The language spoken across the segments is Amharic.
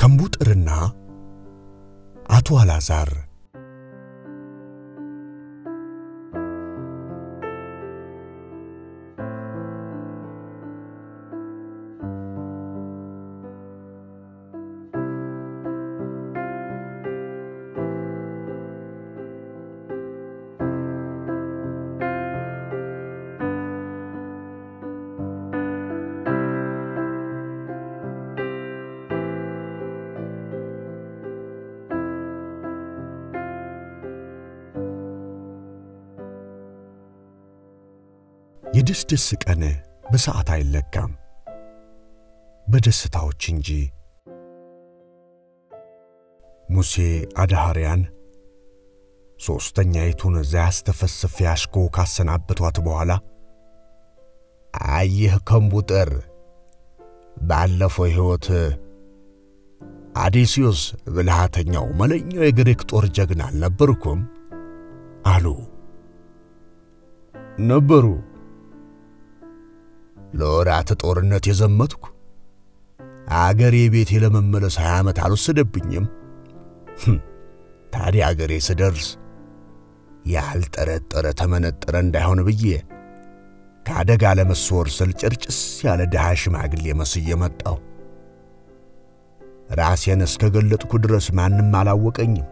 ከምቡጥርና አቶ አላዛር የደስደስ ቀን በሰዓት አይለካም፣ በደስታዎች እንጂ። ሙሴ አድሃርያን ሦስተኛይቱን ዘያስተፈስፍ ያሽኮ ካሰናበቷት በኋላ አየህ ከምቡጥር፣ ባለፈው ሕይወት አዴስዮስ ብልሃተኛው መለኛው የግሪክ ጦር ጀግና አልነበርኩም? አሉ። ነበሩ። ለወራት ጦርነት የዘመትኩ አገሬ ቤቴ ለመመለስ ሀያ ዓመት አልወሰደብኝም። ታዲያ አገሬ ስደርስ ያልጠረጠረ ተመነጠረ እንዳይሆን ብዬ ከአደጋ ለመሰወር ስል ጭርጭስ ያለ ድሃ ሽማግሌ መስዬ መጣሁ። ራሴን እስከ ገለጥኩ ድረስ ማንም አላወቀኝም።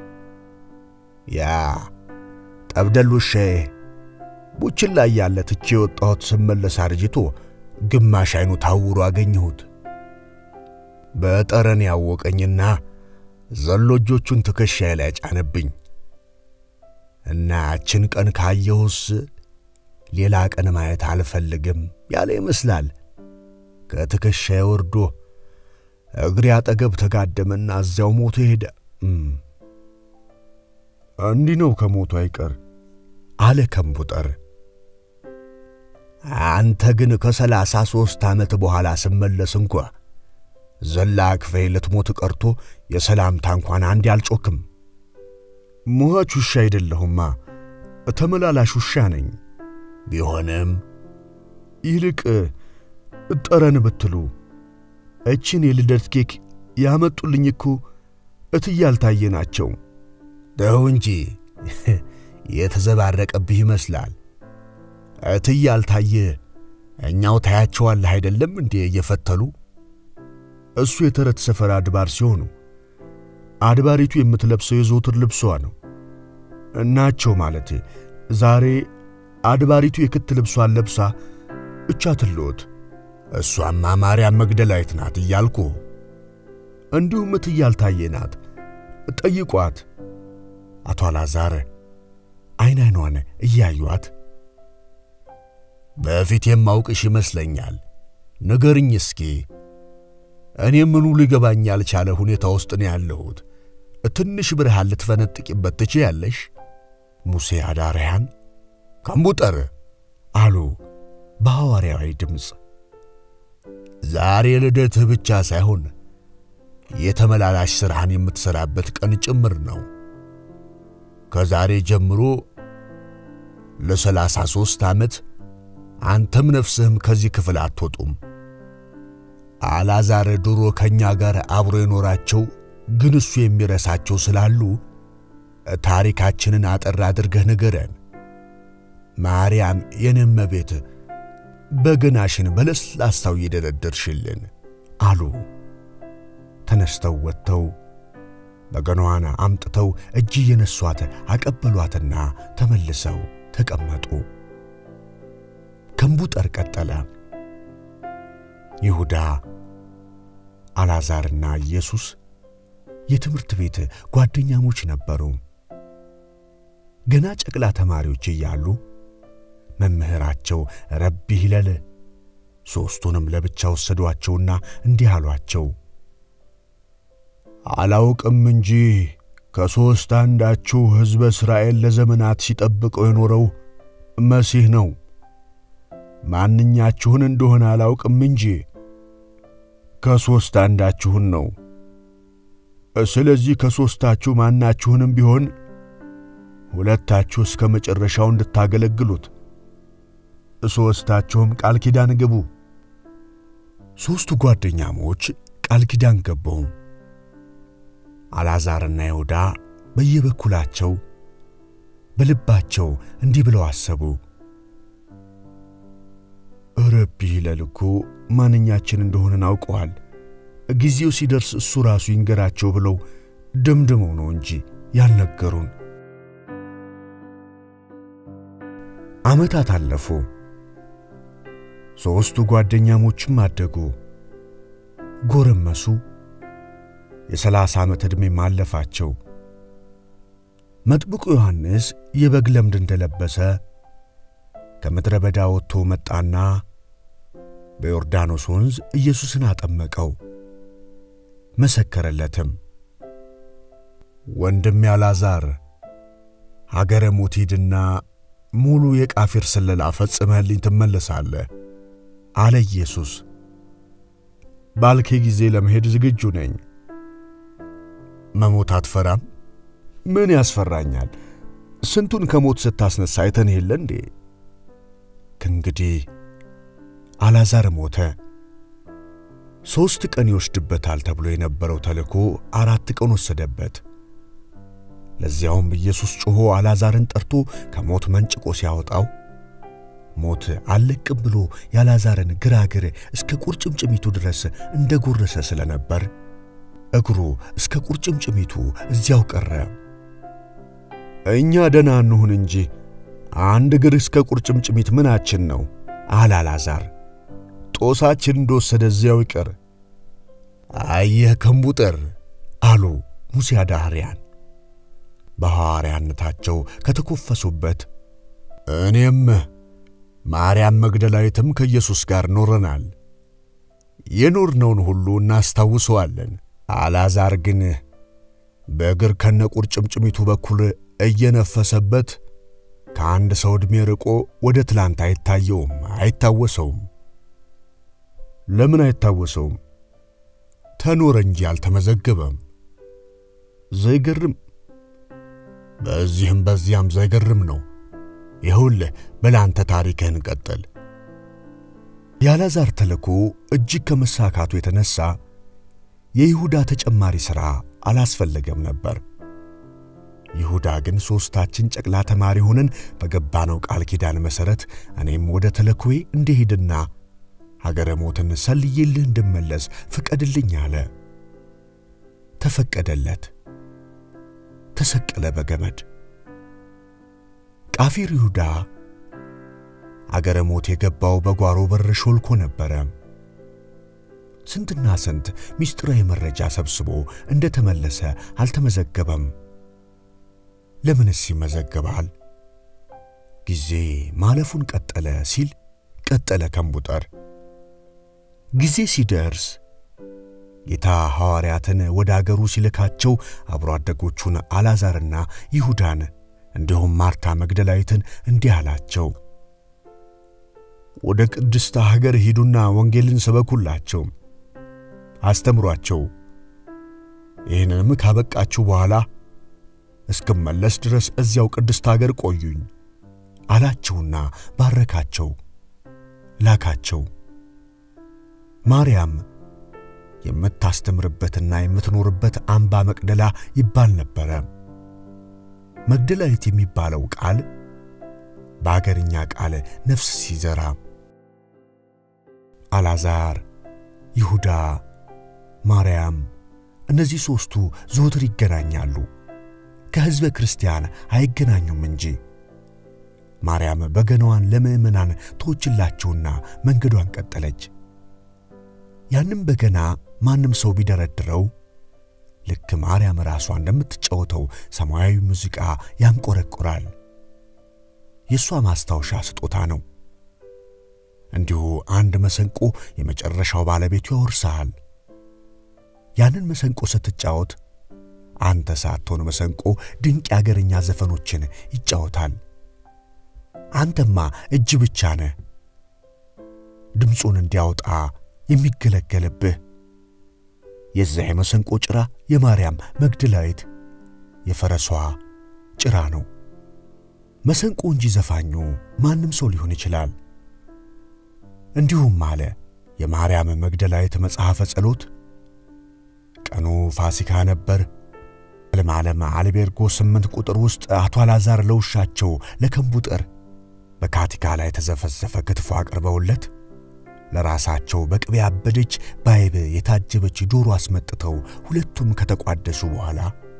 ያ ጠብደል ውሻዬ ቡችን ላይ ያለ ትቼ የወጣሁት ስመለስ አርጅቶ ግማሽ አይኑ ታውሮ አገኘሁት። በጠረን ያወቀኝና ዘሎ እጆቹን ትከሻዬ ላይ ጫነብኝ እና ያችን ቀን ካየሁስ ሌላ ቀን ማየት አልፈልግም ያለ ይመስላል። ከትከሻዬ ወርዶ እግሬ አጠገብ ተጋደመና እዚያው ሞቶ ሄደ። እንዲህ ነው ከሞቱ አይቀር አለ ከምቡጠር። አንተ ግን ከሰላሳ ሦስት ዓመት በኋላ ስመለስ እንኳ ዘላ ክፈይ ልትሞት ቀርቶ የሰላምታ እንኳን አንድ አልጮክም። ሟች ውሻ አይደለሁማ፣ ተመላላሽ ውሻ ነኝ። ቢሆንም ይልቅ ጠረን ብትሉ እችን የልደት ኬክ ያመጡልኝ እኮ እትዬ አልታየ ናቸው። ደው እንጂ የተዘባረቀብህ ይመስላል። እትዬ አልታየ እኛው ታያቸዋለህ አይደለም እንዴ እየፈተሉ እሱ የተረት ሰፈር አድባር ሲሆኑ አድባሪቱ የምትለብሰው የዘውትር ልብሷ ነው። እናቸው ማለት ዛሬ አድባሪቱ የክት ልብሷን ለብሳ እቻ ትልዎት። እሷማ ማርያም መግደላዊት ናት እያልኩ እንዲሁም እትዬ አልታየ ናት። ጠይቋት። አቶ አላዛር አይን አይኗን እያዩአት በፊት የማውቅሽ ይመስለኛል፣ ንገርኝ እስኪ እኔ ምኑ ሊገባኝ ያልቻለ ሁኔታ ውስጥ ነው ያለሁት። ትንሽ ብርሃን ልትፈነጥቂበት ትችያለሽ? ሙሴ አዳርያን ከምቡጠር አሉ በሐዋርያዊ ድምፅ። ዛሬ ልደትህ ብቻ ሳይሆን የተመላላሽ ሥራህን የምትሠራበት ቀን ጭምር ነው። ከዛሬ ጀምሮ ለሰላሳ ሦስት ዓመት አንተም ነፍስህም ከዚህ ክፍል አትወጡም። አላዛር ድሮ ከእኛ ጋር አብሮ የኖራቸው ግን እሱ የሚረሳቸው ስላሉ ታሪካችንን አጠር አድርገህ ንገረን። ማርያም የኔም ቤት በገናሽን በለስላሳው እየደረደርሽልን አሉ። ተነስተው ወጥተው በገናዋን አምጥተው እጅ እየነሷት አቀበሏትና ተመልሰው ተቀመጡ። ከምቡጠር ቀጠለ። ይሁዳ አልዓዛርና ኢየሱስ የትምህርት ቤት ጓደኛሞች ነበሩ። ገና ጨቅላ ተማሪዎች እያሉ መምህራቸው ረቢ ሂለል ሦስቱንም ለብቻ ወሰዷቸውና እንዲህ አሏቸው። አላውቅም እንጂ ከሦስት አንዳችሁ ሕዝበ እስራኤል ለዘመናት ሲጠብቀው የኖረው መሲህ ነው። ማንኛችሁን እንደሆነ አላውቅም እንጂ ከሦስት አንዳችሁን ነው። ስለዚህ ከሦስታችሁ ማናችሁንም ቢሆን ሁለታችሁ እስከ መጨረሻው እንድታገለግሉት ሦስታችሁም ቃል ኪዳን ግቡ። ሦስቱ ጓደኛሞች ቃል ኪዳን ገቡ። አልዓዛርና ይሁዳ በየበኩላቸው በልባቸው እንዲህ ብለው አሰቡ። ረቢ ይለል እኮ ማንኛችን እንደሆንን አውቀዋል። ጊዜው ሲደርስ እሱ ራሱ ይንገራቸው ብለው ደምድመው ነው እንጂ ያልነገሩን። ዓመታት አለፉ። ሦስቱ ጓደኛሞችም አደጉ፣ ጎረመሱ። የሰላሳ ዓመት ዕድሜም አለፋቸው። መጥምቁ ዮሐንስ የበግ ለምድ እንደለበሰ ከምድረ በዳ ወጥቶ መጣና በዮርዳኖስ ወንዝ ኢየሱስን አጠመቀው፣ መሰከረለትም። ወንድሜ አልዓዛር ሀገረ ሞት ሂድና ሙሉ የቃፊር ስለላ ፈጽመህልኝ ትመለሳለህ አለ ኢየሱስ። ባልኬ ጊዜ ለመሄድ ዝግጁ ነኝ። መሞት አትፈራም? ምን ያስፈራኛል? ስንቱን ከሞት ስታስነሳ አይተን የለ እንዴ? ከእንግዲህ አልዓዛር ሞተ። ሦስት ቀን ይወስድበታል ተብሎ የነበረው ተልኮ አራት ቀን ወሰደበት። ለዚያውም ኢየሱስ ጮኾ አልዓዛርን ጠርቶ ከሞት መንጭቆ ሲያወጣው ሞት አልለቅም ብሎ የአልዓዛርን ግራግር እስከ ቁርጭምጭሚቱ ድረስ እንደ ጎረሰ ስለነበር እግሩ እስከ ቁርጭምጭሚቱ እዚያው ቀረ። እኛ ደና እንሁን እንጂ አንድ እግር እስከ ቁርጭምጭሚት ምናችን ነው አለ አልዓዛር። ጦሳችን እንደወሰደ እዚያው ይቀር። አየህ ከምቡጠር አሉ ሙሴ አዳህርያን በሐዋርያነታቸው ከተኮፈሱበት እኔም ማርያም መግደላዊትም ከኢየሱስ ጋር ኖረናል። የኖርነውን ሁሉ እናስታውሰዋለን። አልዓዛር ግን በእግር ከነ ቁርጭምጭሚቱ በኩል እየነፈሰበት ከአንድ ሰው ዕድሜ ርቆ ወደ ትላንት አይታየውም፣ አይታወሰውም። ለምን አይታወሰውም? ተኖረ እንጂ አልተመዘገበም። ዘይገርም! በዚህም በዚያም ዘይገርም ነው። ይኸውልህ በላንተ ታሪክህን ቀጥል። የአልዓዛር ተልኮ እጅግ ከመሳካቱ የተነሳ የይሁዳ ተጨማሪ ሥራ አላስፈለገም ነበር። ይሁዳ ግን ሦስታችን ጨቅላ ተማሪ ሆነን በገባነው ቃል ኪዳን መሠረት እኔም ወደ ተልኮዬ እንድሄድና ሀገረ ሞትን ሰልዬልህ እንድመለስ ፍቀድልኝ አለ። ተፈቀደለት። ተሰቀለ በገመድ። ቃፊር ይሁዳ አገረ ሞት የገባው በጓሮ በር ሾልኮ ነበረ። ስንትና ስንት ምስጢራዊ መረጃ ሰብስቦ እንደ ተመለሰ አልተመዘገበም። ለምንስ ይመዘገባል? ጊዜ ማለፉን ቀጠለ ሲል ቀጠለ ከምቡጠር። ጊዜ ሲደርስ ጌታ ሐዋርያትን ወደ አገሩ ሲልካቸው አብሮ አደጎቹን አልዓዛርና ይሁዳን እንዲሁም ማርታ መግደላዊትን እንዲህ አላቸው። ወደ ቅድስተ ሀገር ሂዱና ወንጌልን ስበኩላቸው፣ አስተምሯቸው። ይህንንም ካበቃችሁ በኋላ እስክመለስ ድረስ እዚያው ቅድስት ሀገር ቆዩኝ አላቸውና ባረካቸው፣ ላካቸው። ማርያም የምታስተምርበትና የምትኖርበት አምባ መቅደላ ይባል ነበረ። መግደላዊት የሚባለው ቃል በአገርኛ ቃል ነፍስ ሲዘራ አልዓዛር፣ ይሁዳ፣ ማርያም እነዚህ ሦስቱ ዘወትር ይገናኛሉ። ከሕዝበ ክርስቲያን አይገናኙም እንጂ። ማርያም በገናዋን ለምእመናን ተወችላቸውና መንገዷን ቀጠለች። ያንም በገና ማንም ሰው ቢደረድረው ልክ ማርያም ራሷ እንደምትጫወተው ሰማያዊ ሙዚቃ ያንቆረቆራል። የእሷ ማስታወሻ ስጦታ ነው። እንዲሁ አንድ መሰንቆ የመጨረሻው ባለቤቱ ያወርሳል። ያንን መሰንቆ ስትጫወት አንተ ሳትሆን መሰንቆ ድንቅ የአገርኛ ዘፈኖችን ይጫወታል። አንተማ እጅ ብቻ ነህ ድምፁን እንዲያወጣ የሚገለገልብህ። የዚያ የመሰንቆ ጭራ የማርያም መግደላዊት የፈረሷ ጭራ ነው። መሰንቆ እንጂ ዘፋኙ ማንም ሰው ሊሆን ይችላል። እንዲሁም አለ የማርያም መግደላዊት መጽሐፈ ጸሎት ቀኑ ፋሲካ ነበር፣ ለማለም አልቤርጎ ስምንት ቁጥር ውስጥ አቶ አላዛር ለውሻቸው ለከምቡጠር በካቲካ ላይ የተዘፈዘፈ ክትፎ አቅርበውለት ለራሳቸው በቅቤ ያበደች ባይብ የታጀበች ዶሮ አስመጥተው ሁለቱም ከተቋደሱ በኋላ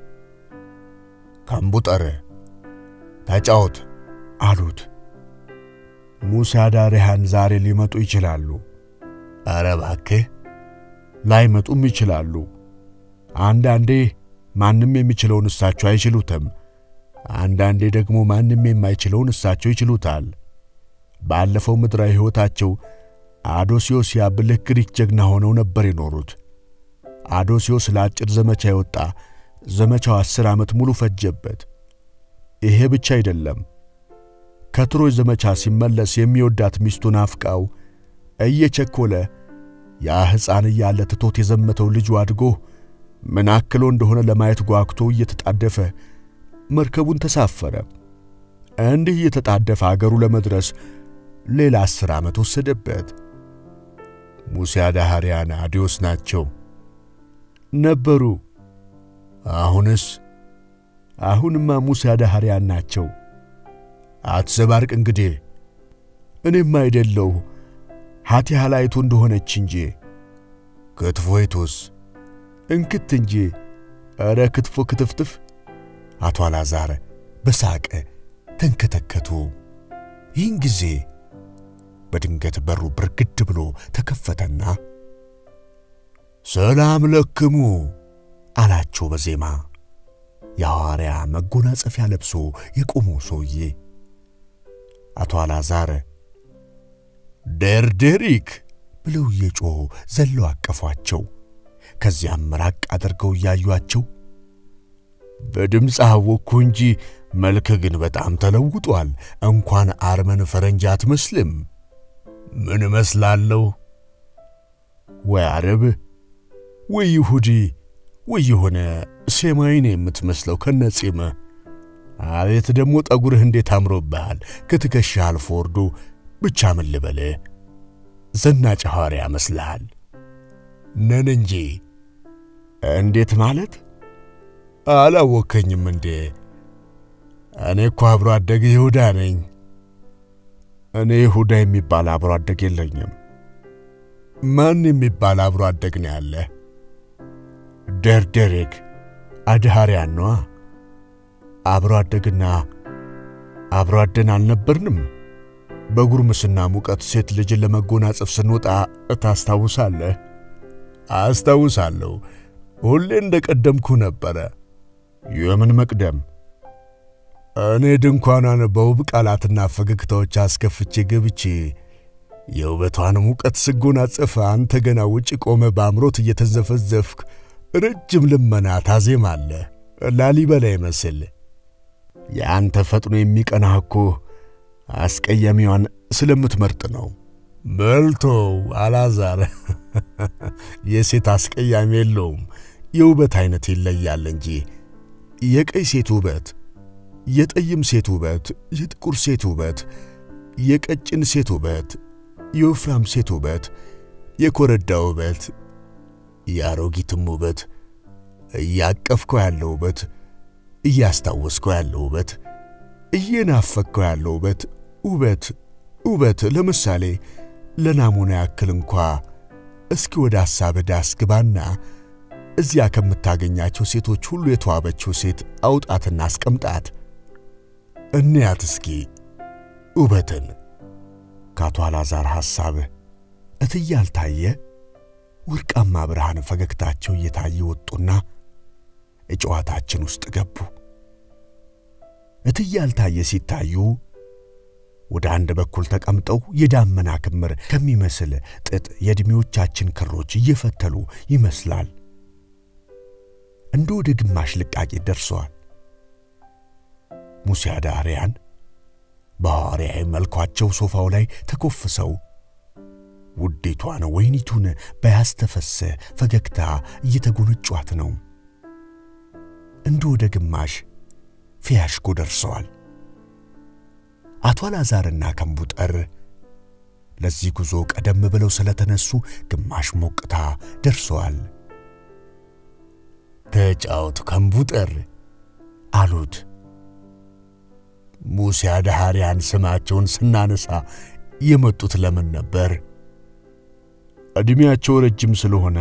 ከምቡጠር ተጫወት አሉት። ሙሳ ዳሪያን ዛሬ ሊመጡ ይችላሉ። ኧረ እባክህ ላይመጡም ይችላሉ። አንዳንዴ ማንም የሚችለውን እሳቸው አይችሉትም። አንዳንዴ ደግሞ ማንም የማይችለውን እሳቸው ይችሉታል። ባለፈው ምድራዊ ሕይወታቸው አዶሲዮስ ያብልህ ግሪክ ጀግና ሆነው ነበር የኖሩት። አዶሲዮስ ለአጭር ዘመቻ የወጣ ዘመቻው አስር ዓመት ሙሉ ፈጀበት። ይሄ ብቻ አይደለም። ከትሮይ ዘመቻ ሲመለስ የሚወዳት ሚስቱን አፍቃው እየቸኮለ ያ ሕፃን እያለ ትቶት የዘመተው ልጁ አድጎ ምን አክሎ እንደሆነ ለማየት ጓግቶ እየተጣደፈ መርከቡን ተሳፈረ። እንዲህ እየተጣደፈ አገሩ ለመድረስ ሌላ አስር ዓመት ወሰደበት። ሙሴ አዳሃርያን አዲዮስ ናቸው ነበሩ። አሁንስ? አሁንማ ሙሴ አዳሃርያን ናቸው። አትዘባርቅ እንግዲህ እኔም አይደለሁ ሀቲያ ላይቱ እንደሆነች እንጂ ክትፎይቱስ እንክት እንጂ ኧረ ክትፎ ክትፍትፍ። አቶ አላዛር በሳቅ ተንከተከቱ። ይህን ጊዜ በድንገት በሩ ብርግድ ብሎ ተከፈተና ሰላም ለክሙ አላቸው በዜማ የሐዋርያ መጎናጸፊያ ለብሶ የቆመው ሰውዬ። አቶ አላዛር ደርደሪክ ብለው እየጮኹ ዘለው አቀፏቸው። ከዚያም ራቅ አድርገው እያዩአቸው በድምፅ አወቅኩ እንጂ መልክ ግን በጣም ተለውጧል። እንኳን አርመን ፈረንጅ አትመስልም። ምን እመስላለሁ? ወይ አረብ ወይ ይሁዲ ወይ የሆነ ሴማይን የምትመስለው ከነጺመ። አቤት ደግሞ ጠጉርህ እንዴት አምሮብሃል! ከትከሻ አልፎ ወርዶ ብቻ ምን ልበልህ፣ ዘናጭ ሐዋርያ መስልሃል። ነን እንጂ እንዴት ማለት አላወከኝም እንዴ? እኔ እኮ አብሮ አደግ ይሁዳ ነኝ። እኔ ይሁዳ የሚባል አብሮ አደግ የለኝም። ማን የሚባል አብሮ አደግ ነው ያለ? ደርደሬክ አድሃርያን ነዋ። አብሮ አደግና አብሮ አደን አልነበርንም? በጉርምስና ሙቀት ሴት ልጅን ለመጎናጸፍ ስንወጣ ታስታውሳለህ? አስታውሳለሁ። ሁሌ እንደ ቀደምኩ ነበረ። የምን መቅደም? እኔ ድንኳኗን በውብ ቃላትና ፈገግታዎች አስከፍቼ ገብቼ የውበቷን ሙቀት ስጎናጸፍ አንተ ገና ውጭ ቆመ በአምሮት እየተዘፈዘፍክ ረጅም ልመና ታዜማለህ። ላሊበላ ይመስል የአንተ ፈጥኖ የሚቀናህ እኮ አስቀያሚዋን ስለምትመርጥ ነው። በልቶ አላዛር የሴት አስቀያሚ የለውም። የውበት አይነት ይለያል እንጂ የቀይ ሴት ውበት፣ የጠይም ሴት ውበት፣ የጥቁር ሴት ውበት፣ የቀጭን ሴት ውበት፣ የወፍራም ሴት ውበት፣ የኮረዳ ውበት፣ የአሮጊትም ውበት፣ እያቀፍከው ያለው ውበት፣ እያስታወስከው ያለው ውበት፣ እየናፈቅከው ያለው ውበት ውበት ውበት ለምሳሌ ለናሙና ያክል እንኳ እስኪ ወደ ሐሳብህ ዳስ ግባና እዚያ ከምታገኛቸው ሴቶች ሁሉ የተዋበችው ሴት አውጣትና አስቀምጣት። እንያት እስኪ ውበትን። ከአቶ አላዛር ሐሳብ እትዬ አልታየ ወርቃማ ብርሃን ፈገግታቸው እየታየ ወጡና እጨዋታችን ውስጥ ገቡ። እትዬ አልታየ ሲታዩ ወደ አንድ በኩል ተቀምጠው የዳመና ክምር ከሚመስል ጥጥ የዕድሜዎቻችን ክሮች እየፈተሉ ይመስላል። እንደ ወደ ግማሽ ልቃቂ ደርሰዋል። ሙሴ አዳርያን በሐዋርያዊ መልኳቸው ሶፋው ላይ ተኮፍሰው ውዴቷን ወይኒቱን በያስተፈሰ ፈገግታ እየተጎነጯት ነው። እንደ ወደ ግማሽ ፊያሽኮ ደርሰዋል። አቶ አልዓዛርና ከምቡጠር ለዚህ ጉዞ ቀደም ብለው ስለተነሱ ግማሽ ሞቅታ ደርሰዋል። ተጫወቱ ከምቡጠር አሉት። ሙሴ አድሃሪያን ስማቸውን ስናነሳ የመጡት ለምን ነበር? ዕድሜያቸው ረጅም ስለሆነ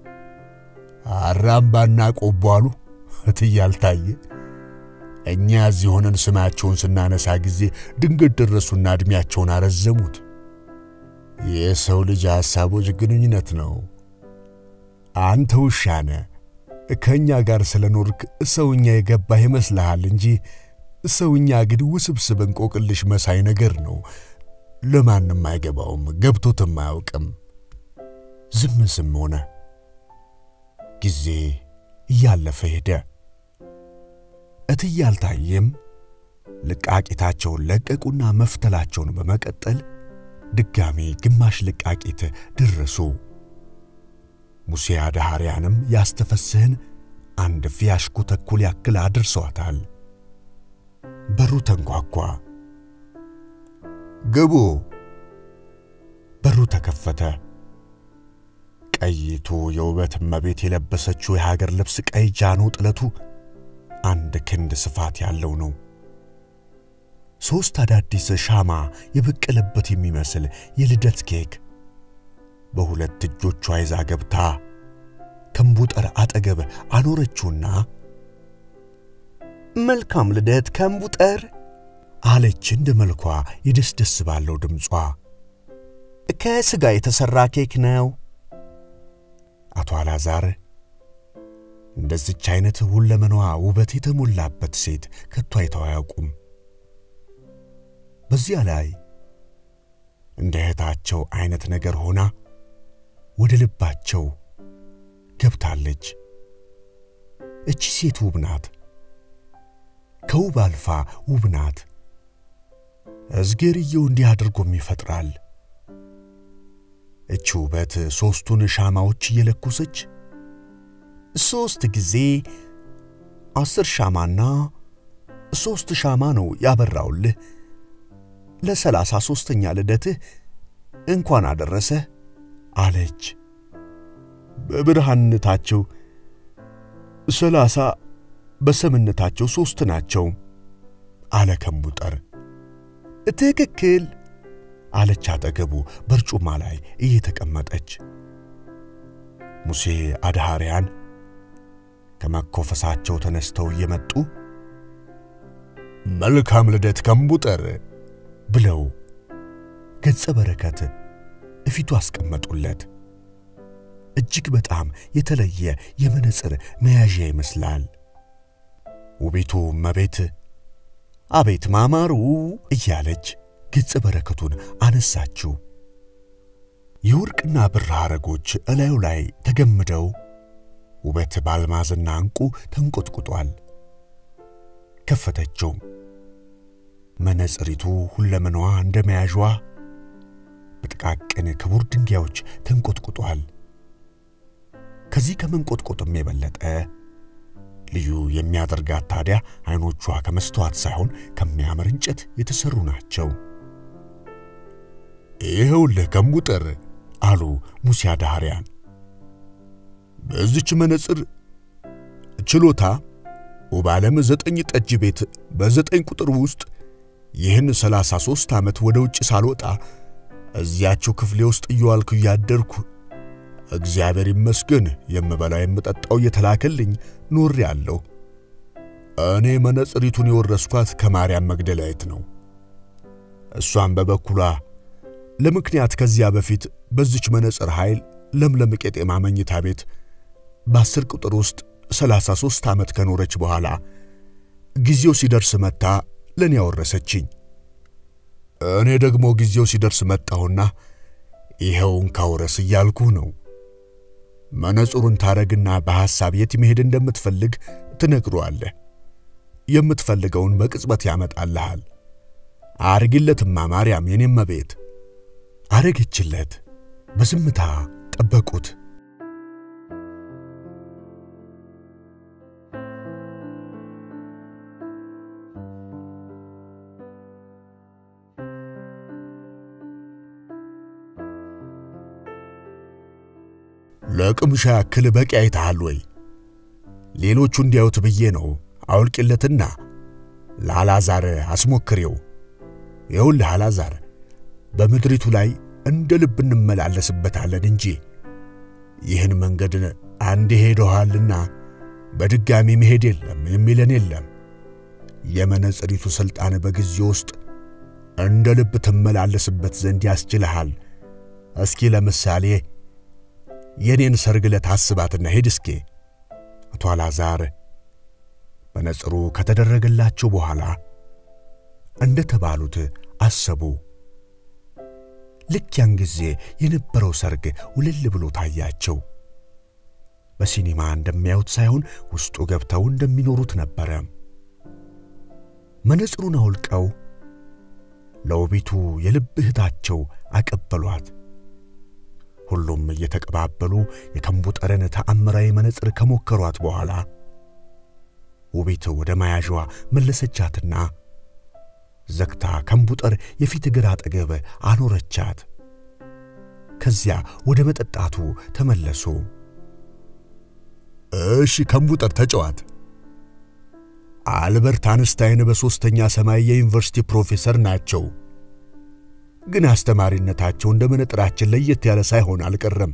አራምባና ቆቦ አሉ እትዬ አልታየ። እኛ እዚህ ሆነን ስማቸውን ስናነሳ ጊዜ ድንገት ደረሱና ዕድሜያቸውን አረዘሙት። የሰው ልጅ ሐሳቦች ግንኙነት ነው። አንተ ውሻነ ከእኛ ጋር ስለኖርክ ሰውኛ የገባህ ይመስልሃል እንጂ ሰውኛ ግን ውስብስብ እንቆቅልሽ መሳይ ነገር ነው። ለማንም አይገባውም፣ ገብቶትም አያውቅም። ዝም ዝም ሆነ። ጊዜ እያለፈ ሄደ። እትዬ አልታየም ልቃቂታቸውን ለቀቁና መፍተላቸውን በመቀጠል ድጋሜ ግማሽ ልቃቂት ደረሱ። ሙሴ አድሃሪያንም ያስተፈስህን አንድ ፊያሽኩ ተኩል ያክል አድርሰዋታል። በሩ ተንኳኳ። ግቡ። በሩ ተከፈተ። ቀይቱ የውበት እመቤት የለበሰችው የሀገር ልብስ ቀይ ጃኖ ጥለቱ አንድ ክንድ ስፋት ያለው ነው። ሦስት አዳዲስ ሻማ የበቀለበት የሚመስል የልደት ኬክ በሁለት እጆቿ ይዛ ገብታ ከምቡጠር አጠገብ አኖረችውና መልካም ልደት ከምቡጠር አለች እንደ መልኳ የደስ ደስ ባለው ድምጿ። ከሥጋ የተሠራ ኬክ ነው። አቶ አላዛር እንደዚች አይነት ሁለመናዋ ውበት የተሞላበት ሴት ከቶ አይተው አያውቁም። በዚያ ላይ እንደ እህታቸው አይነት ነገር ሆና ወደ ልባቸው ገብታለች። እቺ ሴት ውብ ናት፣ ከውብ አልፋ ውብ ናት። እዝጌርየው እንዲህ አድርጎም ይፈጥራል። እቺ ውበት ሦስቱን ሻማዎች እየለኮሰች ሦስት ጊዜ አስር ሻማና ሦስት ሻማ ነው ያበራውልህ ለሰላሳ ሦስተኛ ልደትህ እንኳን አደረሰ አለች። በብርሃንነታቸው ሰላሳ በሰምነታቸው ሦስት ናቸው አለ ከምቡጠር። ትክክል አለች አጠገቡ በርጩማ ላይ እየተቀመጠች። ሙሴ አድሃሪያን ከመኮፈሳቸው ተነስተው እየመጡ መልካም ልደት ከምቡጠር ብለው ገጸ በረከት እፊቱ አስቀመጡለት። እጅግ በጣም የተለየ የመነጽር መያዣ ይመስላል። ውቢቱ እመቤት አቤት ማማሩ እያለች ገጸ በረከቱን አነሳችው። የወርቅና ብር ሐረጎች እላዩ ላይ ተገምደው ውበት በአልማዝና ዕንቁ ተንቆጥቁጧል። ከፈተችው። መነጽሪቱ ሁለመናዋ እንደ መያዣዋ በጥቃቅን ክቡር ድንጋዮች ተንቆጥቁጧል። ከዚህ ከመንቆጥቆጥም የበለጠ ልዩ የሚያደርጋት ታዲያ አይኖቿ ከመስተዋት ሳይሆን ከሚያምር እንጨት የተሰሩ ናቸው። ይኸውልህ ከምቡጠር አሉ ሙሴ አድሃሪያን፣ በዚች መነጽር ችሎታ ውብ ዓለም ዘጠኝ ጠጅ ቤት በዘጠኝ ቁጥር ውስጥ ይህን ሰላሳ ሦስት ዓመት ወደ ውጭ ሳልወጣ እዚያቸው ክፍሌ ውስጥ እየዋልኩ እያደርኩ እግዚአብሔር ይመስገን የምበላው የምጠጣው እየተላከልኝ ኖሬ አለሁ። እኔ መነጽሪቱን የወረስኳት ከማርያም መግደላዊት ነው። እሷም በበኩሏ ለምክንያት ከዚያ በፊት በዚች መነጽር ኃይል ለምለም ቄጤማ መኝታ ቤት በአስር ቁጥር ውስጥ ሰላሳ ሦስት ዓመት ከኖረች በኋላ ጊዜው ሲደርስ መታ ለእኔ ያወረሰችኝ። እኔ ደግሞ ጊዜው ሲደርስ መጣሁና ይኸውን ካውረስ እያልኩህ ነው። መነጽሩን ታረግና በሐሳብ የት መሄድ እንደምትፈልግ ትነግሯለህ። የምትፈልገውን በቅጽበት ያመጣልሃል። አርግለትማ ማርያም የኔም ቤት አረገችለት። በዝምታ ጠበቁት። ለቅምሻ ያክል በቂ አይተሃል ወይ? ሌሎቹ እንዲያዩት ብዬ ነው። አውልቅለትና ለአልዓዛር አስሞክሬው። ይኸውልህ አልዓዛር፣ በምድሪቱ ላይ እንደ ልብ እንመላለስበታለን እንጂ ይህን መንገድ አንድ ሄደኋልና በድጋሚ መሄድ የለም የሚለን የለም። የመነጽሪቱ ሥልጣን በጊዜ ውስጥ እንደ ልብ ትመላለስበት ዘንድ ያስችልሃል። እስኪ ለምሳሌ የኔን ሰርግ ዕለት አስባትና ሄድ እስኪ። አቶ አልዓዛር መነጽሩ ከተደረገላቸው በኋላ እንደ ተባሉት አሰቡ። ልክ ያን ጊዜ የነበረው ሰርግ ውልል ብሎ ታያቸው። በሲኒማ እንደሚያዩት ሳይሆን ውስጡ ገብተው እንደሚኖሩት ነበረ። መነጽሩን አውልቀው ለውቢቱ የልብ እህታቸው አቀበሏት። ሁሉም እየተቀባበሉ የከምቡጠርን ተአምራዊ መነጽር ከሞከሯት በኋላ ውቢት ወደ መያዣዋ መለሰቻትና ዘግታ ከምቡጠር የፊት እግር አጠገብ አኖረቻት። ከዚያ ወደ መጠጣቱ ተመለሱ። እሺ ከምቡጠር ተጫዋት። አልበርት አንስታይን በሦስተኛ ሰማይ የዩኒቨርሲቲ ፕሮፌሰር ናቸው። ግን አስተማሪነታቸው እንደ መነጥራችን ለየት ያለ ሳይሆን አልቀረም።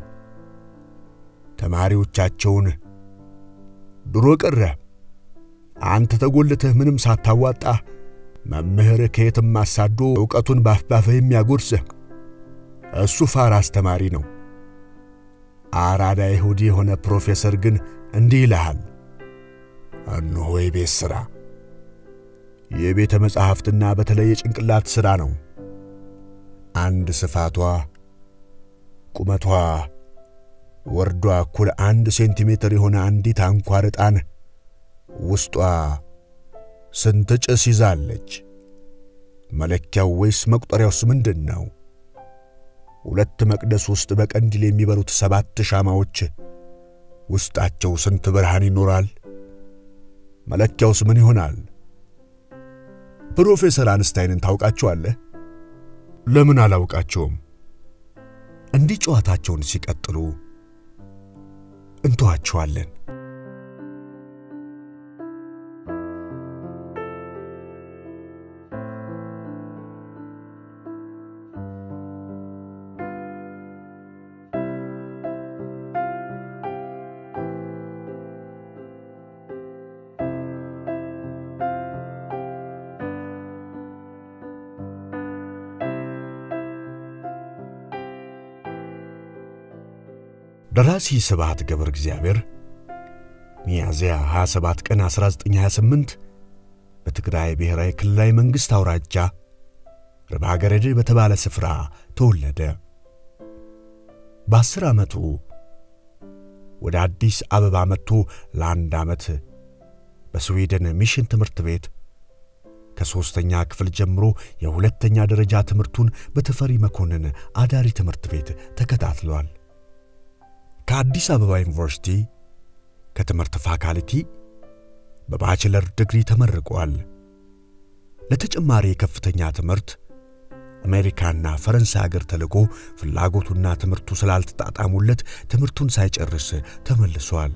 ተማሪዎቻቸውን ድሮ ቀረ አንተ ተጎልተህ ምንም ሳታዋጣ መምህር ከየትም አሳዶ ዕውቀቱን ባፍባፍህ የሚያጎርስህ እሱ ፋር አስተማሪ ነው። አራዳ ይሁዲ የሆነ ፕሮፌሰር ግን እንዲህ ይልሃል፣ እነሆ የቤት ሥራ የቤተ መጻሕፍትና በተለይ የጭንቅላት ሥራ ነው። አንድ ስፋቷ ቁመቷ ወርዷ እኩል አንድ ሴንቲሜትር የሆነ አንዲት አንኳር ዕጣን ውስጧ ስንት ጭስ ይዛለች? መለኪያው ወይስ መቁጠሪያውስ ምንድን ነው? ሁለት መቅደስ ውስጥ በቀንዲል የሚበሩት ሰባት ሻማዎች ውስጣቸው ስንት ብርሃን ይኖራል? መለኪያውስ ምን ይሆናል? ፕሮፌሰር አንስታይንን ታውቃቸዋለህ? ለምን አላውቃቸውም? እንዲህ ጨዋታቸውን ሲቀጥሉ እንተዋቸዋለን። ደራሲ ስብሐት ገብረ እግዚአብሔር ሚያዝያ 27 ቀን 1928 በትግራይ ብሔራዊ ክልላዊ መንግሥት አውራጃ ርብሃገረድ በተባለ ስፍራ ተወለደ። በአስር ዓመቱ ወደ አዲስ አበባ መጥቶ ለአንድ ዓመት በስዊድን ሚሽን ትምህርት ቤት ከሦስተኛ ክፍል ጀምሮ የሁለተኛ ደረጃ ትምህርቱን በተፈሪ መኮንን አዳሪ ትምህርት ቤት ተከታትሏል። ከአዲስ አበባ ዩኒቨርሲቲ ከትምህርት ፋካልቲ በባችለር ዲግሪ ተመርቋል። ለተጨማሪ የከፍተኛ ትምህርት አሜሪካና ፈረንሳይ አገር ተልኮ ፍላጎቱና ትምህርቱ ስላልተጣጣሙለት ትምህርቱን ሳይጨርስ ተመልሷል።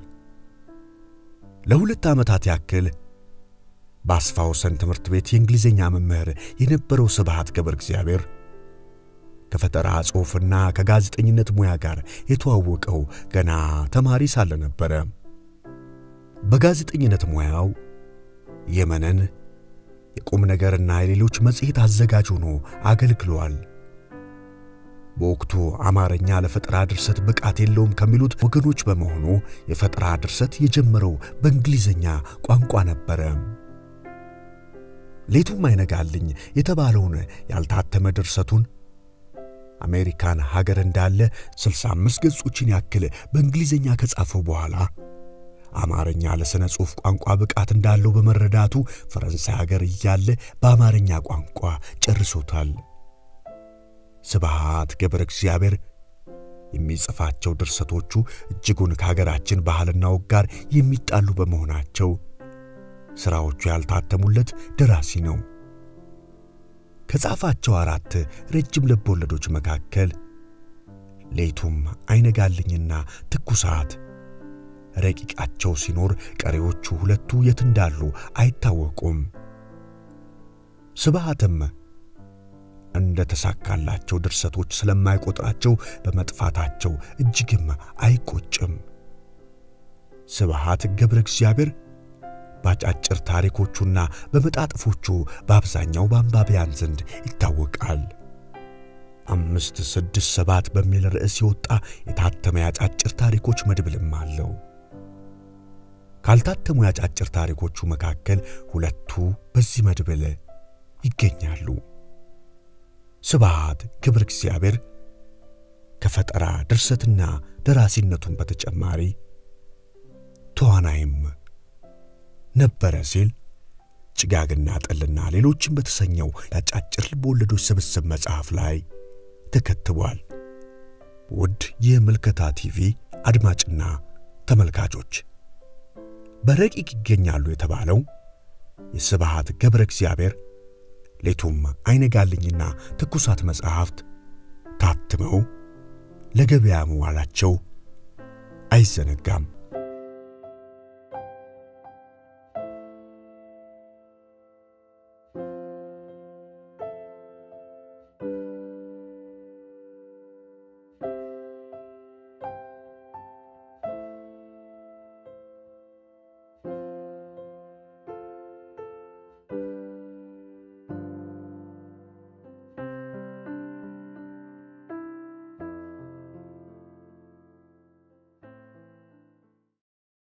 ለሁለት ዓመታት ያክል በአስፋ ወሰን ትምህርት ቤት የእንግሊዝኛ መምህር የነበረው ስብሐት ገብረ እግዚአብሔር ከፈጠራ ጽሑፍና ከጋዜጠኝነት ሙያ ጋር የተዋወቀው ገና ተማሪ ሳለ ነበረ። በጋዜጠኝነት ሙያው የመነን የቁም ነገርና የሌሎች መጽሔት አዘጋጅ ሆኖ አገልግሏል። በወቅቱ አማርኛ ለፈጠራ ድርሰት ብቃት የለውም ከሚሉት ወገኖች በመሆኑ የፈጠራ ድርሰት የጀመረው በእንግሊዝኛ ቋንቋ ነበረ። ሌቱም አይነጋልኝ የተባለውን ያልታተመ ድርሰቱን አሜሪካን ሀገር እንዳለ 65 ገጾችን ያክል በእንግሊዝኛ ከጻፈው በኋላ አማርኛ ለሥነ ጽሑፍ ቋንቋ ብቃት እንዳለው በመረዳቱ ፈረንሳይ ሀገር እያለ በአማርኛ ቋንቋ ጨርሶታል። ስብሐት ገብረ እግዚአብሔር የሚጽፋቸው ድርሰቶቹ እጅጉን ከሀገራችን ባህልና ወግ ጋር የሚጣሉ በመሆናቸው ሥራዎቹ ያልታተሙለት ደራሲ ነው። ከጻፋቸው አራት ረጅም ልብ ወለዶች መካከል ሌቱም አይነጋልኝና ትኩሳት ረቂቃቸው ሲኖር ቀሪዎቹ ሁለቱ የት እንዳሉ አይታወቁም። ስብሃትም እንደ ተሳካላቸው ድርሰቶች ስለማይቆጥራቸው በመጥፋታቸው እጅግም አይቆጭም። ስብሃት ገብረ እግዚአብሔር በአጫጭር ታሪኮቹና በመጣጥፎቹ በአብዛኛው በአንባቢያን ዘንድ ይታወቃል። አምስት ስድስት ሰባት በሚል ርዕስ የወጣ የታተመ የአጫጭር ታሪኮች መድብልም አለው። ካልታተሙ የአጫጭር ታሪኮቹ መካከል ሁለቱ በዚህ መድብል ይገኛሉ። ስብሃት ገብረ እግዚአብሔር ከፈጠራ ድርሰትና ደራሲነቱን በተጨማሪ ተዋናይም ነበረ ሲል ጭጋግና ጠልና ሌሎችም በተሰኘው የአጫጭር ልቦወለዶች ስብስብ መጽሐፍ ላይ ተከትቧል። ውድ የምልከታ ቲቪ አድማጭና ተመልካቾች በረቂቅ ይገኛሉ የተባለው የስብሃት ገብረ እግዚአብሔር ሌቱም አይነጋልኝና ትኩሳት መጽሐፍት ታትመው ለገበያ መዋላቸው አይዘነጋም።